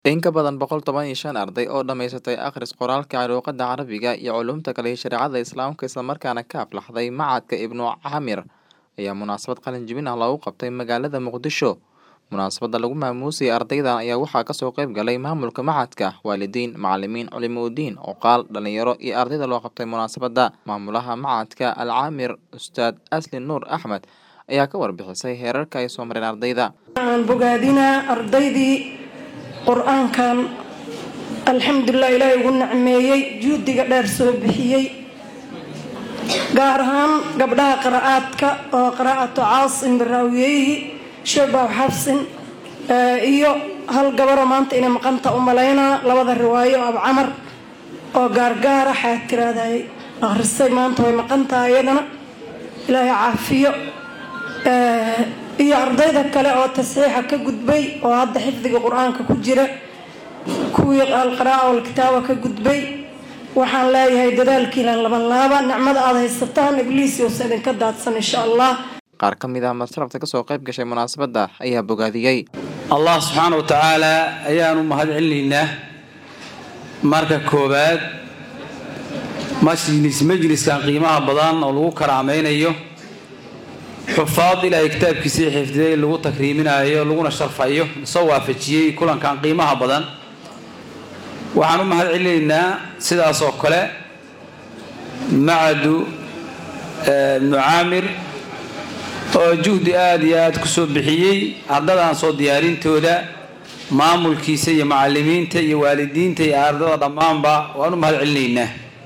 In ka badan boqol toban iyo shan arday oo dhammaysatay akhris qoraalka luqadda Carabiga iyo culuumta kale ee shareecada Islaamka isla markaana ka aflaxday Machadka Ibnu Camir ayaa munaasabad qalin jebin ah loogu qabtay magaalada Muqdisho. Munaasabadda lagu maamuusay ardaydan ayaa waxaa kasoo qayb galay maamulka machadka, waalidiin, macalimiin, culimooyin, oqaal, dhalinyaro iyo ardayda loo qabtay munaasabadda. Maamulaha Machadka Al Camir Ustaad Asli Nuur Axmed ayaa ka warbixisay heerarka ay soo mareen ardayda. waxaan bogaadinaa ardaydii qur-aankan alxamdulilah ilaahay ugu nacmeeyey juhdiga dheer soo bixiyey gaar ahaan gabdhaha qira'aadka oo qiraa'atu caasim biraawiyeyhi shabaw xabsin eh, iyo hal gabaro maanta inay maqanta u malaynaa labada riwaayo ab camar oo gaargaara xaad tiraahday akhrisay maanta way maqan tahay iyadana ilaahay caafiyo Eh, iyo ardayda kale oo tasxiixa ka gudbay oo hadda xifdiga qur-aanka ku jira kuwii alqira'a walkitaaba ka gudbay waxaan leeyahay dadaalkiina laban laaba nicmada aada haysataan ibliis yousa idinka daadsan insha allah Qaar ka mid ah masrafta kasoo qayb gashay munaasabadda ayaa bogaadiyey. allah subxaana wa tacaala ayaanu mahad celinaynaa marka koowaad majlis majliskan qiimaha badan oo lagu karaamaynayo xufaad ilaahay kitaabkiisii xifdiday lagu takriiminayo laguna sharfayo soo waafajiyey kulankan qiimaha badan waxaan u mahad celinaynaa sidaas oo kale macadu eh, ibnu caamir oo juhdi aada iyo aada kusoo bixiyey ardadan soo diyaarintooda maamulkiisa iyo macalimiinta iyo waalidiinta iyo ardada dhammaanba waan u mahad celinaynaa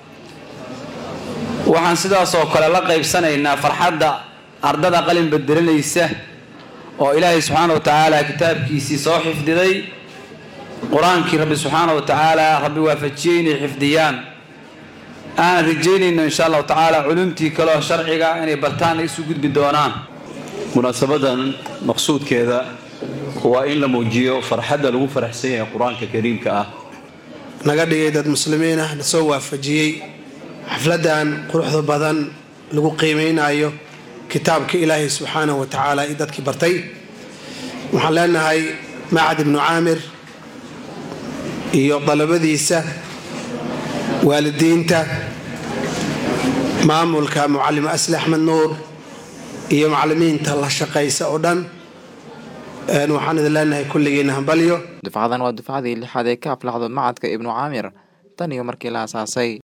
waxaan sidaas oo kale la qaybsanaynaa farxadda ardada qalin bedelanaysa oo ilaahay subxaana wa tacaala kitaabkiisii soo xifdiday qur-aankii rabbi subxaana wa tacaala rabbi waafajiyey inay xifdiyaan aanan rajaynayno insha allahu tacaala culumtii kaleo sharciga inay bartaan ay isu gudbi doonaan munaasabadan maqsuudkeeda waa in la muujiyo farxadda lagu faraxsan yahay qur-aanka kariimka ah naga dhigay dad muslimiin ah na soo waafajiyey xafladan quruxda badan lagu qiimeynayo kitaabka ilaahay subxaanahu wa tacaala iyo dadkii bartay waxaan leenahay macad ibnu caamir iyo dalabadiisa waalidiinta maamulka mucalim asli axmed nuur iyo macalimiinta la shaqaysa oo dhan een, waxaan idin leenahay kulligiina hambalyo Dufcadan waa dufcadii lixaad ee ka aflaxdo Machadka Ibnu Camir tan iyo markii la aasaasay.